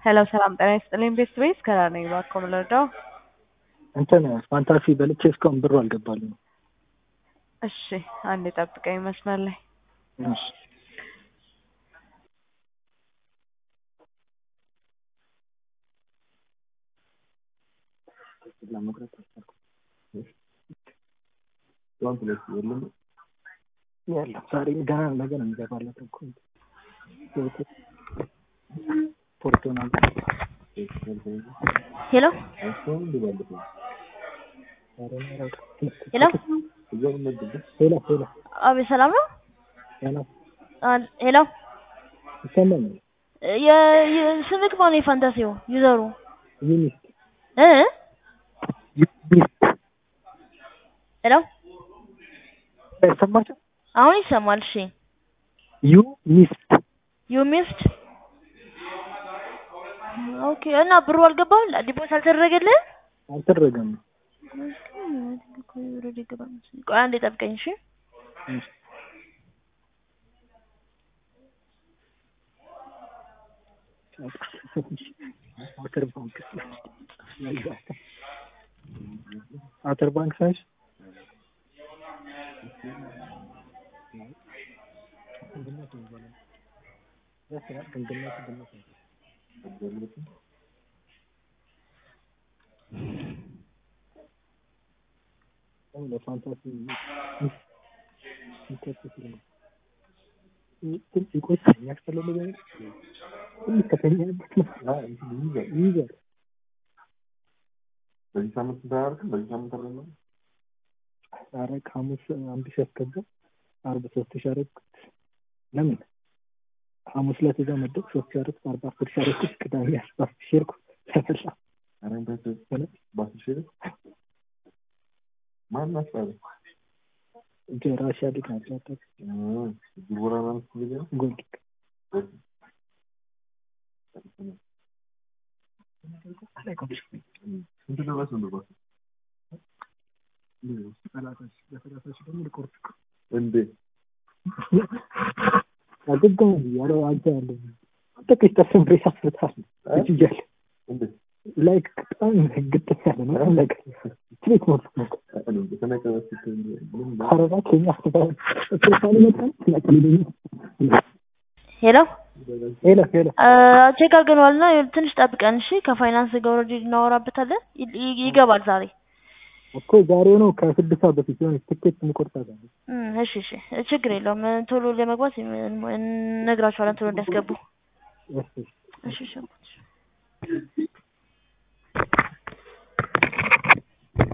ሄሎ ሰላም ጤና ይስጥልኝ ቤስት ቤስ ከራ ነኝ እባክዎ ምን ልርዳው? እንትን ፋንታሲ በልቼ እስካሁን ብሩ አልገባልኝ። እሺ አንዴ ጠብቀኝ መስመር ላይ እሺ ለመቅረጥ አልቻልኩም። የለም ዛሬ ገና ነገ ነው የሚገባለት እኮ ፖርቶና ሄሎ ሄሎ ሄሎ ሄሎ አቤት ሰላም ነው? ሄሎ አን- ሄሎ ይሰማኛል። የ- የ- ስምክ ማን ነው? የፋንታሲው ዩዘሩ ዩኒስት እ ዩኒስት ሄሎ ይሰማቸው አሁን ይሰማል። እሺ ዩኒስት ዩ ሚስድ ኦኬ። እና ብሩ አልገባም ዲፖስ አልተደረገልህ? አልተደረገም። ቆይ አንዴ ጠብቀኝ እሺ። እሺ አተር ባንክ አተር ባንክ ሳይሽ ለፋንታሲ ይቆይ ያስፈልግ ከተኛበት ይዘር በዚህ ሳምንት እንዳያደርግም በዚህ ሳምንት አለ ኧረ ሐሙስ አንድ ሺህ አስገባ አርብ ሶስት ሺህ አደረግኩት። ለምን ሐሙስ ዕለት እዛ መደብ ሶስት ሺህ አደረግኩት አርባ አስር ሺህ አደረግኩት ቅዳሜ አስራ አስር ሺህ አደረግኩት ተፈላ አረ በአስር ሺህ ብር ማን አስባለ ጀራሻ ሊግ ናቸው ያጣት ጉርጎራ ማለት ጊዜ ነው ጎል ስንት ደረስ ነው ባስ ደግሞ ልቆርጥ እንዴ አገባሁ ያለ አንተ ያለ ጥቂት ተስም ብሬስ አስፍታል እያለ እንዴ ላይክ በጣም ግጥም ያለ ነው ነገር ትሪት ነው ተነቀበ ካረባ ከኛ ስፔሻሊ መጣን ስለቀልደኛ ሄሎ ሄሎ ሄሎ ቼክ አድርገነዋል እና ትንሽ ጠብቀን እሺ። ከፋይናንስ ጋር ኦልሬዲ እናወራበታለን። ይ- ይ- ይገባል ዛሬ። እኮ ዛሬ ነው ከስድስት ሰዓት በፊት የሆነ ትኬት እንቆርጣለን። እም፣ እሺ እሺ ችግር የለውም። ቶሎ ለመግባት እነግራቸዋለን ቶሎ እንዲያስገቡ። እሺ እሺ እሺ